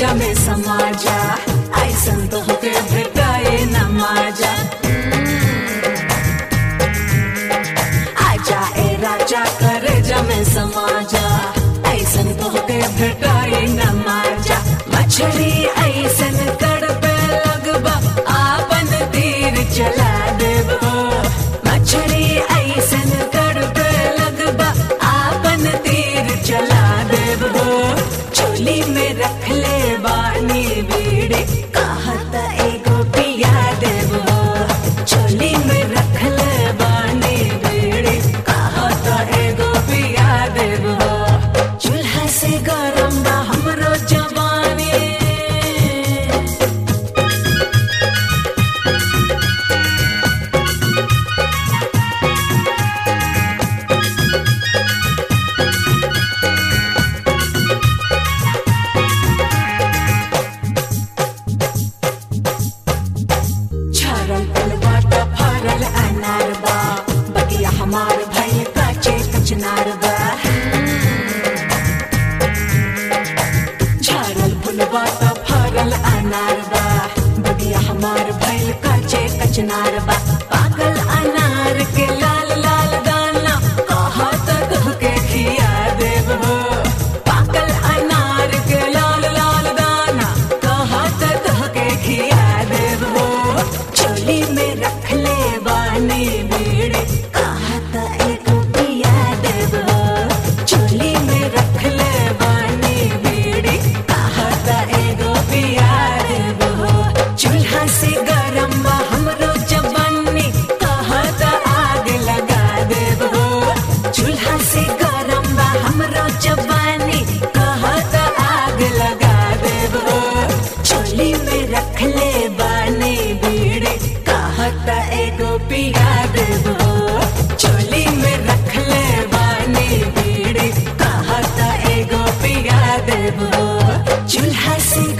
जा में समाजा ऐसन तो होके भेटाए न माजा आजा ए राजा करे जा में समाजा ऐसन तो होके भेटाए न माजा मछली ऐसन तड़पे लगबा आपन तीर चला देबो मछली ऐसन तड़पे लगबा आपन तीर चला देबो चोली में रख ले बानी बीड़ी कहत एगो पिया देबो चोली में रख ले बानी बीड़ी कहत एगो पिया देबो चूल्हा से गरम बा हमरो जवानी छरल पलवाटा फरल अनार बा बगिया हमार भइल काचे कचनार बा छरल फुलवाटा फरल अनार बा बगिया हमार भइल काचे कचनार बा पागल अनार के लाल लाल दाना कहा तक के खिया देबो पागल अनार के लाल लाल दाना कहा तक के खिया देबो चोली में रख ले बानी बीड़ी कहा त एको पिया देबो चोली में रख ले बानी बीड़ी कहा त एगो पिया देबो चूल्हा से गरम बा हमरो जवानी कहा त आग लगा देबो चूल्हा से गरम बा हमरो जवानी कहा त आग लगा देबो चोली में रख ले बानी बीड़ी कहा त एगो पिया देबो चोली में रख ले बानी बीड़ी कहा त एगो पिया देबो चूल्हा से